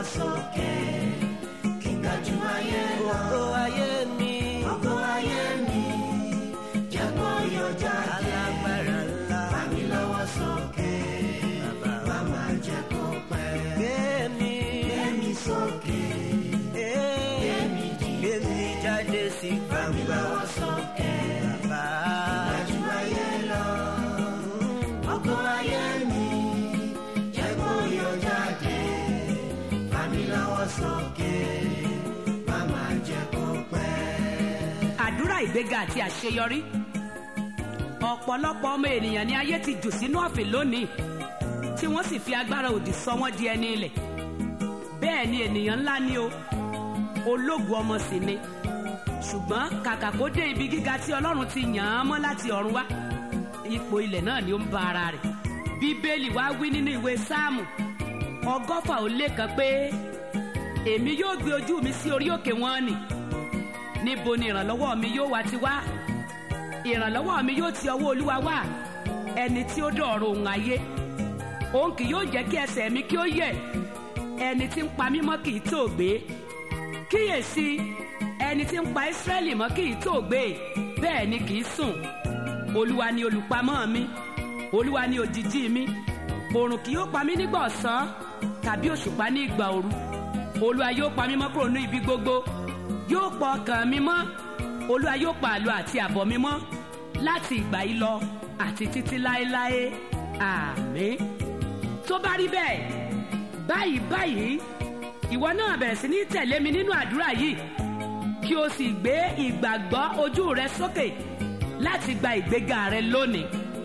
sókè kí n ga jù ayé lọ. ògo ayé mi Ògo ayé mi jẹ́ kó yọ jáde. alágbára ńlá Fà mí lọ́wọ́ sókè bàbá má má jẹ́ kó pẹ́. gbé mi Gbé mi sókè gbé mi jí. gbé mi jáde sí fà mí gbangba lọ́wọ́ sókè bàbá ga jù ayé lọ. Ògo ayé mi jẹ́ kó yọ jáde. Fà mí lọ́wọ́ sókè má má jẹ́ kó pẹ́. àdúrà ìgbéga àti àṣeyọrí ọ̀pọ̀lọpọ̀ ọmọ ènìyàn ni ayé ti jù sínú ọ̀fìn lónìí tí wọ́n sì fi agbára òdì sọ wọ́n di ẹni ilẹ̀ bẹ́ẹ̀ ni ènìyàn ńlá ni o ológun ọmọ sì ni ṣùgbọ́n kàkà kó dé ibi gíga tí ọlọ́run ti yàn án mọ́ láti ọ̀run wá ipò ilẹ̀ náà ni ó ń ba ara rẹ̀ bíbélì wá wí nínú ìwé sáàmù ọgọ́fà ó lé kan pé èmi yóò gbé ojú mi sí orí òkè wọn nì níbo ni ìrànlọ́wọ́ mi yóò wá ti wá ìrànlọ́wọ́ mi yóò ti ọwọ́ olúwa wá ẹni tí ó dọ̀rọ̀ òun ayé òun kì yóò jẹ́ kí ẹsẹ̀ mi kí ó yẹ̀ ẹni tí ń pa mí mọ́ kì í tó gbé kíyèsí ẹni tí ń pa ìsírẹ́lì mọ́ kì í tó gbé bẹ́ẹ̀ ni kì í sùn olúwa ni olùpamọ́ mi olúwa ni òjìjí mi oòrùn kì yóò pa mí nígbà ọ̀sán tàbí òṣùpá ní ìgbà òru olúwa yóò pa mí mọ́ kúrò ní ibi gbogbo yóò pa ọkàn mi mọ́ olúwa yóò pa àlọ́ àti àbọ̀ mi mọ́ láti ìgbà yìí lọ àti títí láéláé àmín tó bá rí bẹ́ẹ̀ báyìí báyìí ìwọ náà bẹ̀rẹ̀ sí ní tẹ̀lé mi nínú àdúrà yìí kí o sì gbé ìgbàgbọ́ ojú rẹ sókè láti gba ìgbéga rẹ lónìí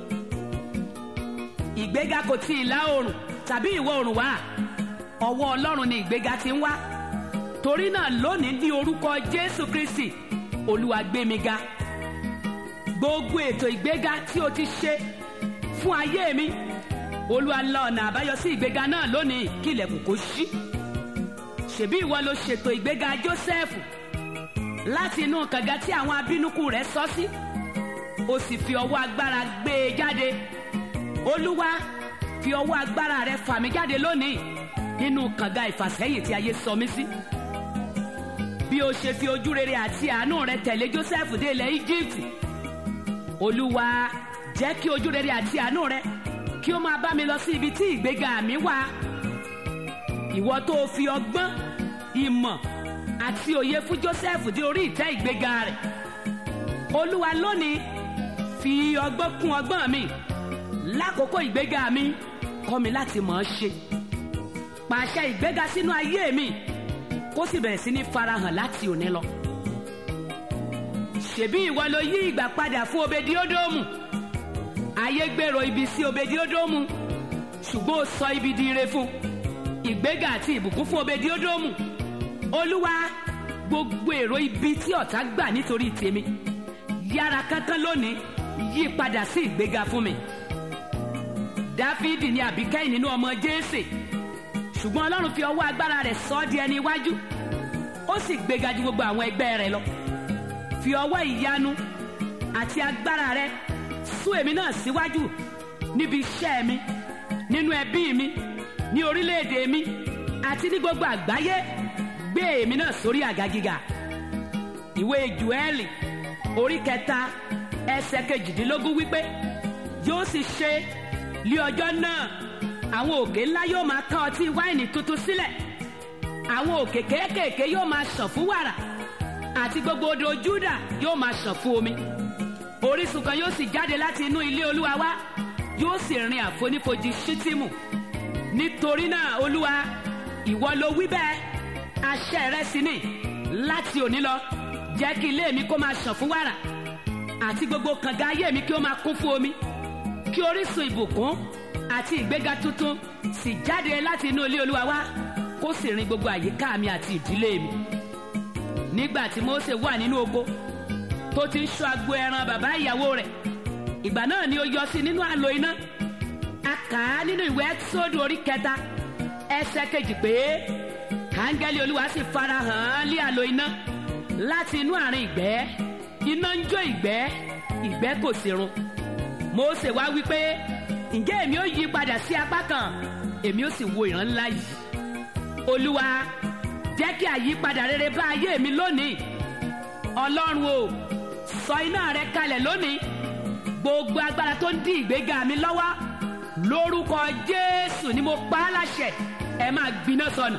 ìgbéga kò ti ìlà oòrùn tàbí ìwọ̀ oòrùn wá ọwọ́ ọlọ́run ni ìgbéga ti ń wá torí náà lónìí ní orúkọ jésù kristi olúwa gbé mi ga gbogbo ètò ìgbéga tí o ti ṣe fún ayé mi olúwa la ọ̀nà àbáyọ sí ìgbéga náà lónìí kí ilẹ̀kùn kó ṣí ṣèbí ìwọ ló ṣètò ìgbéga jósẹ́fù láti inú kànga tí àwọn abínúkù rẹ̀ sọ sí o sì fi ọwọ́ agbára gbé e jáde olúwa fi ọwọ́ agbára rẹ̀ fà mí jáde lónìí nínú kànga ìfàsẹ́yìn tí ayé sọ mí sí bí o ṣe fi ojú rere àti àánú rẹ̀ tẹ̀lé jósẹ́fù dé ilẹ̀ egypt olúwa jẹ́ kí ojú rere àti àánú rẹ̀ kí ó máa bá mi lọ sí ibi tí ìgbéga mi wà ìwọ tó o fi ọgbọ́n ìmọ̀ àti òye fún joseph dé orí ìtẹ́ ìgbéga rẹ̀ olúwa lónìí fi ọgbọ́n kún ọgbọ́n mi lákòókò ìgbéga mi kọ́ mi láti mọ̀ ọ́ ṣe pàṣẹ ìgbéga sínú ayé mi kó sì bẹ̀rẹ̀ sí ní farahàn láti òní lọ ṣèbí ìwọ ló yí ìgbà padà fún obediodomu ayé gbèrò ibi sí obediodomu ṣùgbọ́n ó sọ ibi di ire fún ìgbéga àti ìbùkún fún obediodomu olúwa gbogbo èrò ibi tí ọ̀tá gbà nítorí tèmi yára kánkán lónìí yí padà sí ìgbéga fún mi dáfídì ni àbíkẹ́yìn nínú ọmọ jésè ṣùgbọ́n ọlọ́run fi ọwọ́ agbára rẹ̀ sọ ọ́ di ẹni iwájú ó sì gbéga ju gbogbo àwọn ẹgbẹ́ rẹ̀ lọ fi ọwọ́ ìyanu àti agbára rẹ̀ sún èmi náà síwájú níbi iṣẹ́ mi nínú ẹbí mi ní orílẹ̀-èdè mi àti ní gbogbo àgbáyé gbé èmi náà sórí àga gíga ìwé jùẹ́lì orí kẹta ẹsẹ̀ kejìdínlógún wípé yóò sì ṣe lí ọjọ́ náà àwọn òkè ńlá yóò máa ká ọtí wáìnì tuntun sílẹ̀ àwọn òkè kéékèèké yóò máa ṣàn fún wàrà àti gbogbo odò júdà yóò máa ṣàn fún omi orísun kan yóò sì jáde láti inú ilé olúwa wá yóò sì rin àfonífojì ṣítìmù nítorí náà olúwa ìwọ ló wí bẹ́ẹ̀ àṣẹ rẹ sì ni láti òní lọ jẹ́ kí ilé mi kó máa ṣàn fún wàrà àti gbogbo kànga ayé mi kí ó máa kún fún omi kí orísun ìbùkún àti ìgbéga tuntun sì jáde láti inú ilé olúwa wá kó sì rin gbogbo àyíká mi àti ìdílé mi nígbà tí mose wà nínú oko tó ti ń ṣọ́ agbo ẹran bàbá ìyàwó rẹ̀ ìgbà náà ni ó yọ sí nínú àlò iná a kà á nínú ìwé ẹ́tísódù orí kẹta ẹsẹ̀ kejì pé áńgẹ́lì olúwa sì fara hàn án lé àlò iná láti inú àárín ìgbẹ́ iná ń jó ìgbẹ́ ìgbẹ́ kò sí run mose wá wí pé ǹjẹ́ èmi ó yí padà sí apá kan èmi ó sì wo ìran ńlá yìí olúwa jẹ́ kí àyípadà rere bá ayé mi lónìí ọlọ́run o sọ iná rẹ kalẹ̀ lónìí gbogbo agbára tó ń dí ìgbéga mi lọ́wọ́ lórúkọ jésù ni mo pa á láṣẹ ẹ máa gbiná sọnù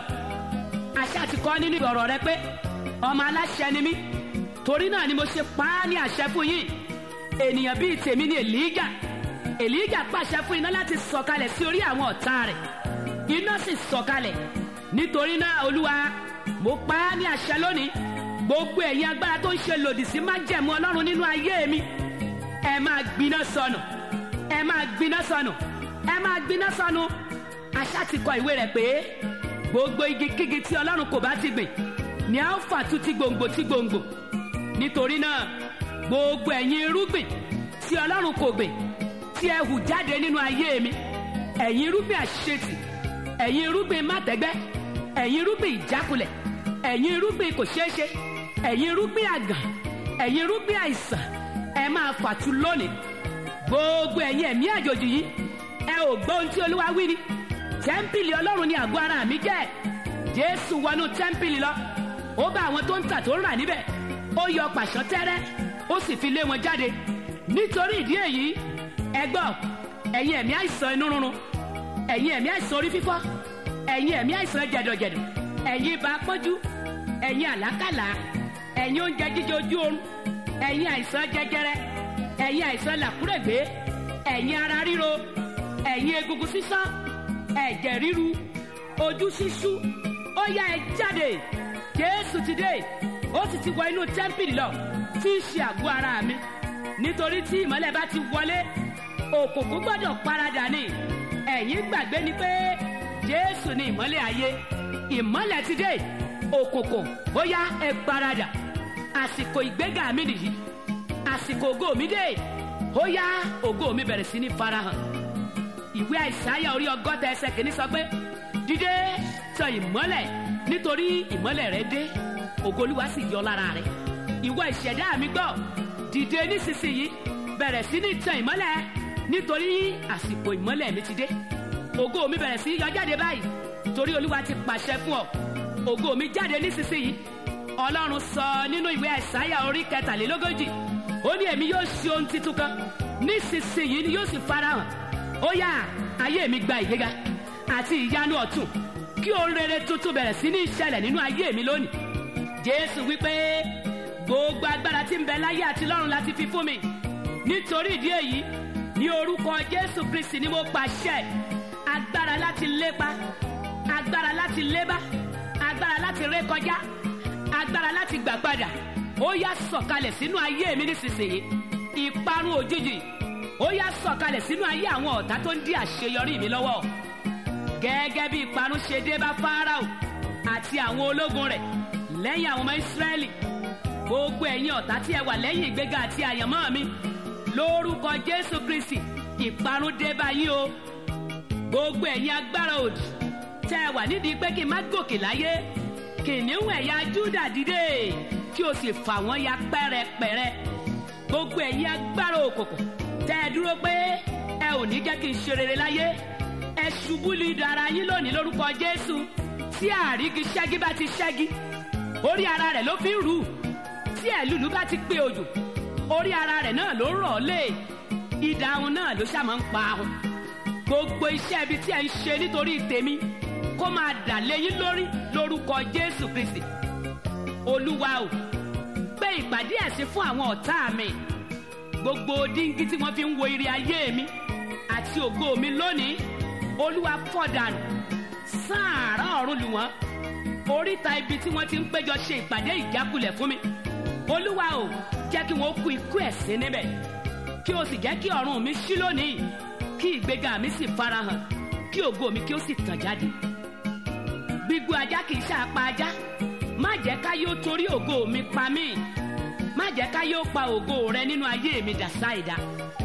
àṣà ti kọ́ nínú ọ̀rọ̀ rẹ pé ọmọ aláṣẹ ni mí torí náà ni mo ṣe pa á ní àṣẹ fún yín ènìyàn bíi tèmi ni èlíjà èlíjà pàṣẹ fún iná láti sọ̀kalẹ̀ sí orí àwọn ọ̀tá rẹ̀ iná sì sọ̀kalẹ̀ nítorí náà olúwa mo pa á ní àṣẹ lónìí gbogbo ẹ̀yin agbára tó ń ṣe lòdì sí májẹ̀mú ọlọ́run nínú ayé mi ẹ máa gbiná sọnù ẹ máa gbiná sọnù ẹ máa gbiná sọnù àṣà ti kọ ìwé rẹ̀ pé gbogbo igi kígi tí ọlọ́run kò bá ti gbìn ni a ó fà tu ti gbòǹgbò ti gbòǹgbò nítorí náà gbogbo ẹ̀yin irúgbìn tí ọlọ́run kò gbìn tí ẹ hù jáde nínú ayé mi ẹ̀yin irúgbìn àṣetì ẹ̀yin irúgbìn mátẹ́gbẹ́ ẹ̀yin irúgbìn ìjákulẹ̀ ẹ̀yin irúgbìn kò ṣeé ṣe ẹ̀yin irúgbìn àgàn ẹ̀yin irúgbìn àìsàn ẹ máa fàtu lónìí gbogbo ẹ̀yin ẹ̀mí àjòjì yìí ẹ ò gbọ́ ohun tí olúwa wí ni tẹ́ḿpìlì ọlọ́run ni àgọ́ ara mi jẹ́ jésù wọnú tẹ́ḿpìlì lọ ó bá àwọn tó ń tà tó ń rà níbẹ̀ ó yọ pàṣán tẹ́rẹ́ ó sì fi lé wọn jáde nítorí ìdí èyí ẹ gbọ́ ẹ̀yin ẹ̀mí àìsàn inú rúnrún ẹ̀yin ẹ̀mí àìsàn orí fífọ́ ẹ̀yin ẹ̀mí àìsàn jẹ̀dọ̀jẹ̀dọ̀ ẹ̀yin ibà pọ́njú ẹ̀yin àlákàlà ẹ̀yin oúnjẹ jíjẹ ojú oorun ẹ̀yin àìsàn jẹjẹrẹ ẹ̀yin àìsàn làkúrègbé ẹ̀yin ara ríro ẹ̀yin egungun sísán ẹ̀jẹ̀ ríru ojú ṣíṣú ó yá ẹ jáde jésù ti dé ó sì ti wọ inú tẹ́ḿpìlì lọ tí í ṣe àgọ́ ara mi nítorí tí ìmọ́lẹ̀ bá ti wọlé òkùnkùn gbọ́dọ̀ paradà ni ẹ̀yin gbàgbé ni pé jésù ni ìmọ́lẹ̀ ayé ìmọ́lẹ̀ ti dé òkùnkùn ó yá ẹ paradà àsìkò ìgbéga mi nìyí àsìkò ògo mi dé ó yá ògo mi bẹ̀rẹ̀ sí ní farahàn ìwé àìsáyà orí ọgọ́ta ẹsẹ̀ kìíní sọ pé dídé tàn ìmọ́lẹ̀ nítorí ìmọ́lẹ̀ rẹ dé ògo Olúwa sì yọ lára rẹ ìwọ ìṣẹ̀dá mi gbọ́ dìde nísinsìnyí bẹ̀rẹ̀ sí ní tàn ìmọ́lẹ̀ nítorí àsìkò ìmọ́lẹ̀ mi ti dé ògo mi bẹ̀rẹ̀ sí yọ jáde báyìí torí Olúwa ti pàṣẹ fún ọ ògo mi jáde nísinsìnyí Ọlọ́run sọ nínú ìwé àìsáyà orí kẹtàlélógójì ó ní èmi yóò ṣe ohun titun kan nísinsìnyí ni yóò sì farahàn ó yá ayé mi gba ìgbéga àti ìyanu ọ̀tun kí ohun rere tuntun bẹ̀rẹ̀ sí ní ìṣẹ̀lẹ̀ nínú ayé mi lónìí jésù wípé gbogbo agbára tí ń bẹ láyé àti lọ́run láti fi fún mi nítorí ìdí èyí ní orúkọ jésù kristi ni mo pàṣẹ agbára láti lépa agbára láti lébá agbára láti rékọjá agbára láti gbà padà ó yá sọ̀kalẹ̀ sínú ayé mi nísinsìnyí ìparun òjijì ó yá sọ̀kalẹ̀ sínú ayé àwọn ọ̀tá tó ń dí àṣeyọrí mi lọ́wọ́ gẹ́gẹ́ bí ìparun ṣe dé bá fáráò àti àwọn ológun rẹ̀ lẹ́yìn àwọn ọmọ ìsírẹ́lì gbogbo ẹ̀yin ọ̀tá tí ẹ wà lẹ́yìn ìgbéga àti àyànmọ́ mi lórúkọ jésù kristi ìparun dé bá yín o gbogbo ẹ̀yin agbára òdì tẹ́ ẹ wà nídìí pé kí n má gòkè láyé kìnìún ẹ̀yà júdà dìde kí o sì fà wọ́n ya pẹ́rẹpẹ̀rẹ gbogbo ẹ̀yin agbára òkùnkùn tẹ́ ẹ dúró pé ẹ ò ní jẹ́ kí n ṣe rere láyé ẹ ṣubú lu idà ara yín lónìí lórúkọ jésù tí àrígi ṣẹ́gi bá ti ṣẹ́gi orí ara rẹ̀ ló fi ń rù tí ẹ̀lúlú bá ti pé òjò orí ara rẹ̀ náà ló rọ̀ lé idà ahun náà ló ṣàmọ́ ń pa ahun gbogbo iṣẹ́ ibi tí ẹ ń ṣe nítorí tèmi kó máa dà léyìn lórí lórúkọ jésù kristi olúwa o gbé ìpàdé ẹ̀sìn fún àwọn ọ̀tá mi gbogbo díngí tí wọ́n fi ń wo ire ayé mi àti ògo mi lónìí olúwa fọ̀dànù sáàrà ọ̀run lù wọ́n oríta ibi tí wọ́n ti ń péjọ ṣe ìpàdé ìjákulẹ̀ fún mi olúwa o jẹ́ kí wọ́n kú ikú ẹ̀sín níbẹ̀ kí o sì jẹ́ kí ọ̀run mi ṣí lónìí kí ìgbéga mi sì farahàn kí ògo mi kí ó sì tàn jáde gbígbó ajá kì í ṣàpá ajá má jẹ́ ká yóò torí ògo mi pa mí má jẹ́ ká yóò pa ògo rẹ nínú ayé mi dà sáìdá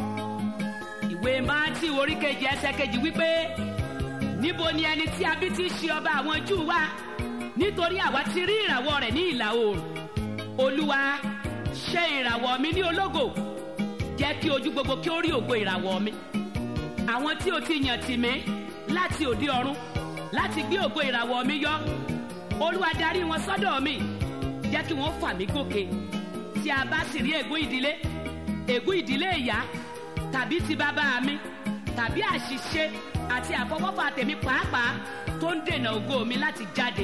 ìwé máàtì orí kejì ẹsẹ̀ kejì wípé níbo ni ẹni tí a bí ti ṣe ọba àwọn júù wá nítorí àwa ti rí ìràwọ̀ rẹ̀ ní ìlà oòrùn olúwa ṣe ìràwọ̀ mi ní ológo jẹ́ kí ojú gbogbo kí ó rí ògo ìràwọ̀ mi àwọn tí o ti yàn tì mí láti òde ọ̀run láti gbé ògo ìràwọ̀ mi yọ olúwa darí wọn sọ́dọ̀ mi jẹ́ kí wọ́n fà mí gòkè tí a bá sì rí ègún ìdílé ègún ìdílé ìyá tàbí ti bàbá mi tàbí àṣìṣe àti àfọwọ́fà tèmi pàápàá tó ń dènà ògo mi láti jáde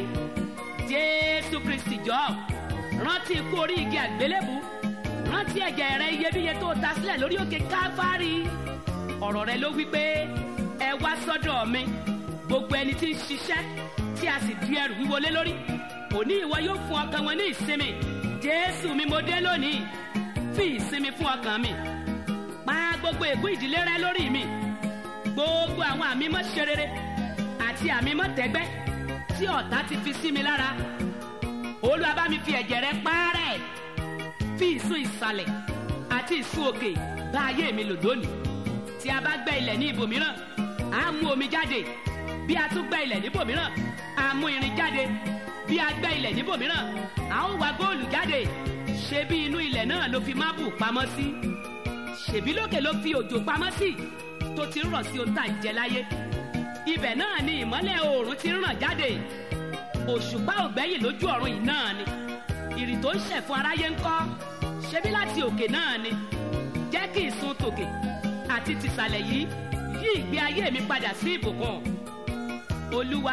jésù kristi jọ rántí ikú orí igi àgbélébù rántí ẹ̀jẹ̀ rẹ iyebíye tó ta sílẹ̀ lórí òkè káfárì ọ̀rọ̀ rẹ ló wí pé ẹ wá sọ́dọ̀ mi gbogbo ẹni tí ń ṣiṣẹ́ tí a sì di ẹrù wíwọlé lórí òní ìwọ yóò fún ọkàn wọn ní ìsinmi jésù mi mo dé lónìí fi ìsinmi fún ọkàn mi pa gbogbo ègún ìdílé rẹ lórí mi gbogbo àwọn àmì mọ́ ṣe rere àti àmì mọ́ tẹ́gbẹ́ tí ọ̀tá ti fi sí mi lára olúwa bá mi fi ẹ̀jẹ̀ rẹ pààrẹ̀ fi ìsun ìsàlẹ̀ àti ìsun òkè bá ayé mi lò lónìí tí a bá gbẹ́ ilẹ̀ ní ibòmíràn á mú omi jáde bí a tún gbẹ́ ilẹ̀ níbòmíràn á mú irin jáde bí a gbẹ́ ilẹ̀ níbòmíràn a ó wá góòlù jáde ṣé bí inú ilẹ̀ náà ló fi mábù pamọ́ sí ṣèbí lókè ló fi òjò pamọ́ sí tó ti ń rọ̀ sí ohun tá à ń jẹ láyé ibẹ̀ náà ni ìmọ́lẹ̀ oòrùn ti ń ràn jáde òṣùpá ògbẹ́yìn lójú ọ̀run yìí náà ni ìrì tó ń ṣẹ̀ fún aráyé ńkọ́ ṣebí láti òkè náà ni jẹ́ kí ìsun tòkè àti tìsàlẹ̀ yìí yí ìgbé ayé mi padà sí ìbùkún olúwa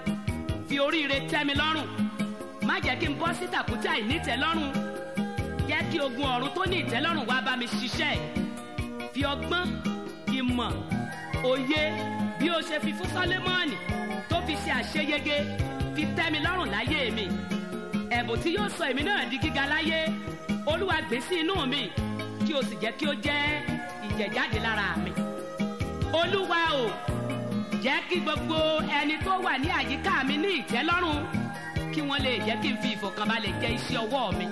fi oríire tẹ́ mi lọ́rùn má jẹ́ kí n bọ́ sí tàkútà ìnítẹ́lọ́rùn jẹ́ kí ogun ọ̀run tó ní ìtẹ́lọ́rùn wá bá mi ṣiṣẹ́ fi ọgbọ́n ìmọ̀ òye bí o ṣe fi fún sọlẹ́mọ́ọ̀nì tó fi ṣe àṣeyege fi tẹ́ mi lọ́rùn láyé mi ẹ̀bùn tí yóò sọ èmi náà di gíga láyé olúwa gbé sí inú mi kí o sì jẹ́ kí ó jẹ́ ìjẹ̀jáde lára mi olúwa o jẹ́ kí gbogbo ẹni tó wà ní àyíká mi ní ìtẹ́lọ́rùn kí wọ́n lè jẹ́ kí n fi ìfọ̀kànbalẹ̀ jẹ iṣẹ́ ọwọ́ mi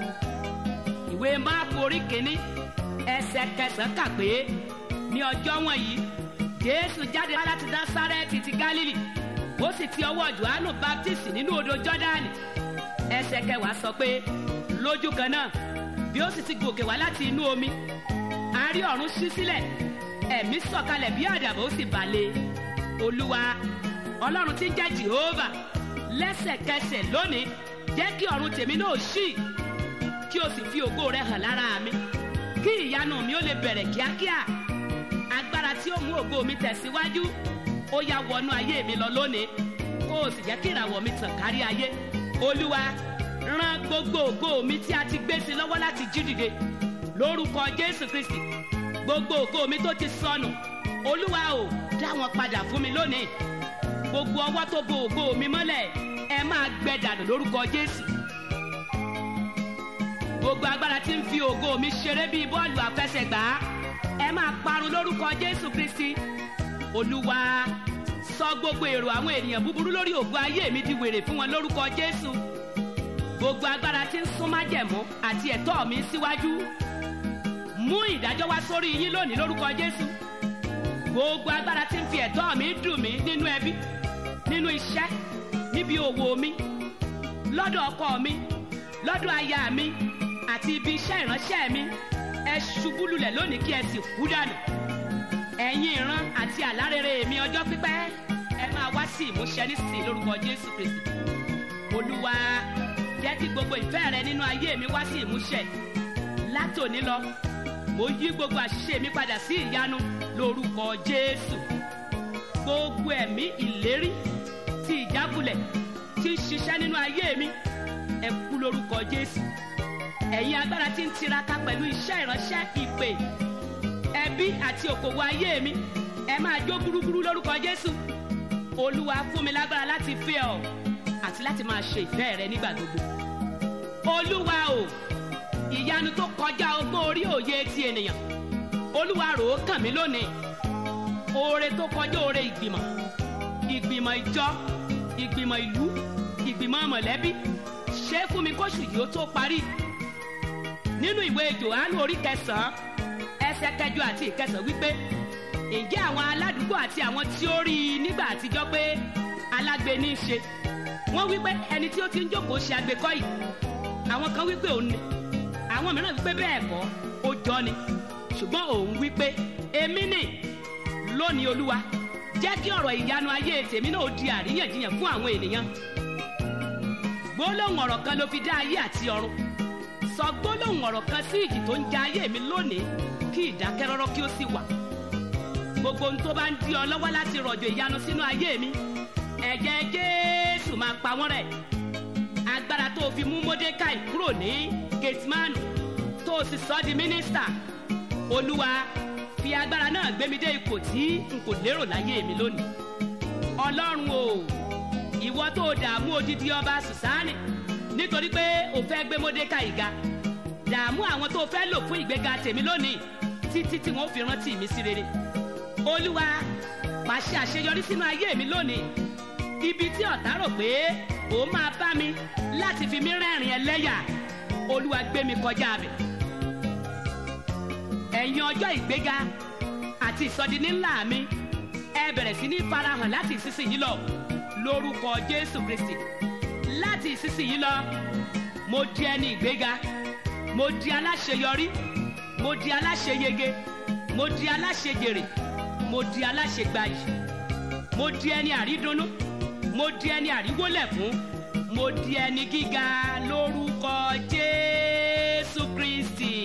ìwé máàkù orí kìíní ẹsẹ̀ kẹsàn-án kà pé ní ọjọ́ wọ̀nyí jésù jáde wá láti násárẹ́tì ti gálílì ó sì ti ọwọ́ johannu baptist nínú odò jọ́dánì ẹsẹ̀ kẹwàá sọ pé lójú kan náà bí ó sì ti gòkè wá láti inú omi a rí ọ̀run ṣí sílẹ̀ ẹ̀mí sọ̀kalẹ̀ bí àdàbà ó sì balẹ̀ olúwa ọlọ́run tí ń jẹ́ jehova lẹ́sẹ̀kẹsẹ̀ lónìí jẹ́ kí ọ̀run tèmi náà ṣí kí o sì fi ògo rẹ hàn lára mi kí ìyanu mi ó lè bẹ̀rẹ̀ kíákíá agbára tí ó mú ògo mi tẹ̀síwájú ó yá wọnú ayé mi lọ lónìí kó o sì jẹ́ kí ìràwọ̀ mi tàn kárí ayé olúwa rán gbogbo ògo mi tí a ti gbé sí lọ́wọ́ láti jí dìde lórúkọ jésù kristi gbogbo ògo mi tó ti sọnù olúwa ò dá wọn padà fún mi lónìí gbogbo ọwọ́ tó bo ògo mi mọ́lẹ̀ ẹ máa gbẹ dànù lórúkọ jésù gbogbo agbára tí ń fi ògo mi ṣeré bíi bọ́ọ̀lù àfẹsẹ̀gbá ẹ máa parun lórúkọ jésù kristi olúwa sọ gbogbo èrò àwọn ènìyàn búburú lórí ògo ayé mi di wèrè fún wọn lórúkọ jésù gbogbo agbára tí ń sún májẹ̀mú àti ẹ̀tọ́ mi síwájú mú ìdájọ́ wá sórí yín lónìí lórúkọ jésù gbogbo agbára tí ń fi ẹ̀tọ́ mi dùn mí nínú ẹbí nínú iṣẹ́ níbi òwò mi lọ́dọ̀ ọkọ mi lọ́dọ̀ aya mi àti ibi iṣẹ́ ìránṣẹ́ mi ẹ ṣubú lulẹ̀ lónìí kí ẹ sì kú dànù ẹ̀yin ìran àti àlárere mi ọjọ́ pípẹ́ ẹ máa wá sí ìmúṣẹ nísìnyí lórúkọ jésù kristi olúwa jẹ́ kí gbogbo ìfẹ́ rẹ nínú ayé mi wá sí ìmúṣẹ látòní lọ mo yí gbogbo àṣìṣe mi padà sí ìyanu lórúkọ jésù gbogbo ẹ̀mí ìlérí ti ìjákulẹ̀ tí ń ṣiṣẹ́ nínú ayé mi ẹ kú lórúkọ jésù ẹ̀yin agbára tí ń tiraka pẹ̀lú iṣẹ́ ìránṣẹ́ ìpè ẹbí àti òkòwò ayé mi ẹ máa jó gúrúgúrú lórúkọ jésù olúwa fún mi lágbára láti fẹ́ ọ àti láti máa ṣe ìfẹ́ rẹ nígbà gbogbo olúwa o ìyanu tó kọjá ọgbọ́n orí òye ti ènìyàn olúwa rò ó kàn mí lónìí oore tó kọjá oore ìgbìmọ̀ ìgbìmọ̀ ìjọ ìgbìmọ̀ ìlú ìgbìmọ̀ mọ̀lẹ́bí ṣe é fún mi kóṣù yìí ó tó parí nínú ìwé johannu orí kẹsàn-án ẹsẹ̀ kẹjọ àti ìkẹsàn wípé ǹjẹ́ àwọn aládùúgbò àti àwọn tí ó rí i nígbà àtijọ́ pé alágbe ní í ṣe wọ́n wípé ẹni tí ó ti ń jókòó ṣe àgbékọ́ yìí àwọn kan wípé òun ni àwọn mìíràn wípé bẹ́ẹ̀ kọ́ ó jọ ni ṣùgbọ́n òun wípé èmi nì lónìí olúwa jẹ́ kí ọ̀rọ̀ ìyanu ayé tèmi náà di àríyànjiyàn fún àwọn ènìyàn gbólóhùn ọ̀rọ̀ kan ló fi dá ayé àti ọ̀run sọ gbólóhùn ọ̀rọ̀ kan sí ìjì tó ń ja ayé mi lónìí kí ìdákẹ́rọ́rọ́ kí ó sì wà gbogbo ohun tó bá ń di ọ lọ́wọ́ láti rọ̀jò ìyanu sínú ayé mi ẹ̀jẹ̀ jésù máa pa wọ́n rẹ̀ agbára tó fi mú mọ́dékàì kúrò ní gatemanu tó sì sọ di mínísítà olúwa fi agbára náà gbé mi dé ipò tí n kò lérò láyé mi lónìí ọlọ́run o ìwọ tó dààmú odidi ọba sùsánì nítorí pé o fẹ́ gbé mọ́dékàì ga dààmú àwọn tó fẹ́ lò fún ìgbéga tèmi lónìí títí tí wọ́n fi rántí mi sí rere olúwa pàṣẹ àṣeyọrí sínú ayé mi lónìí ibi tí ọ̀tá rò pé òun máa bá mi láti fi mí rẹ́rìn ẹlẹ́yà olúwa gbé mi kọjá bẹ̀. ẹ̀yin ọjọ́ ìgbéga àti ìsọdini ńlá mi ẹ bẹ̀rẹ̀ sí ní farahàn láti ìsinsìnyí lọ lórúkọ jésù kristi láti ìsinsìnyí lọ mo di ẹni ìgbéga mo di aláṣeyọrí mo di aláṣeyege mo di aláṣejèrè mo di aláṣegbayì mo di ẹni àrídùnnú mo di ẹni àríwólẹ̀ fún mo di ẹni gíga lórúkọ jésù kristi.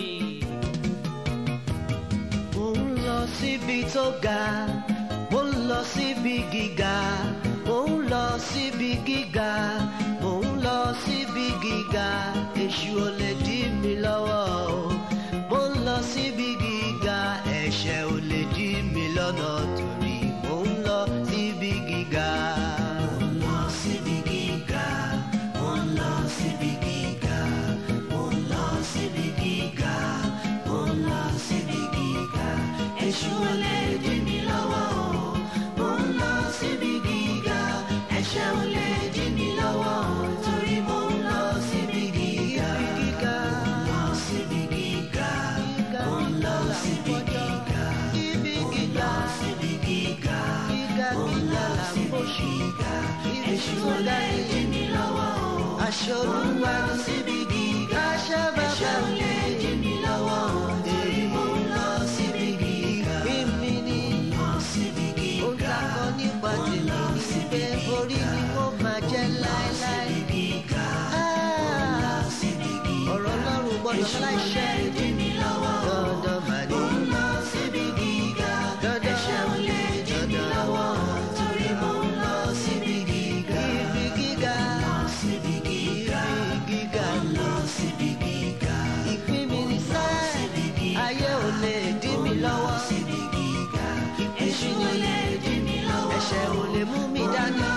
mo ń lọ síbi tó ga mo ń lọ síbi gíga mo ń lọ síbi gíga mo ń lọ síbi gíga èṣù ò lè dí mi lọ́wọ́ o mo ń lọ síbi gíga ẹ̀ṣẹ̀ ò lè dí mi lọ́nà torí mo ń lọ síbi gíga. Mo ń lọ síbi gíga, mo ń lọ síbi gíga, mo ń lọ síbi gíga, mo ń lọ síbi gíga. Èṣù ò lè dí mi lọ́wọ́ o. Mo ń lọ síbi gíga, ẹ̀ṣẹ̀ ò lè dí mi lọ́wọ́ o. Torí mo ń lọ síbi gíga. gíga Lọ síbi gíga, mo ń lọ síbi gíga. síbi Mo ń gíga lọ síbi gíga, gíga mo ń gíga lọ là ń síbi bọ̀ gíga. Ibi Èṣù tí mo ò lè dárí dí mi lọ́wọ́ o. aṣọ Mo ń olúwa lọ síbi gíga, aṣọ bàbá ẹ̀ṣẹ̀ ò lè dí mi lọ́wọ́ o. Torí mo ń lọ síbi gíga. ìpín mi ní Lọ síbi ohun tá gíga. a kọ nípa tèmi ní pé orí ni mo máa jẹ́ láéláé. Síbi gíga. Ah, Síbi gíga. ọ̀rọ̀ ọlọ́run gbọ́dọ̀ Èṣù ò lè láìṣẹ́ dí mi lọ́wọ́ o. dandan mà ní. Mo ń lọ síbi gíga. Dandan. Ẹ̀ṣẹ̀ ò lè dí mi Dandan. lọ́wọ́ o. Torí mo ń lọ síbi gíga. ibi gíga Lọ síbi gíga. ibi gíga Lọ síbi gíga. ìpín mi ní sẹ́ Síbi gíga. ayé ò lè dí mi lọ́wọ́ Síbi gíga. ìpín Èṣù mi ò lè dí mi lọ́wọ́. ẹ̀ṣẹ̀ ò lè mú mi dání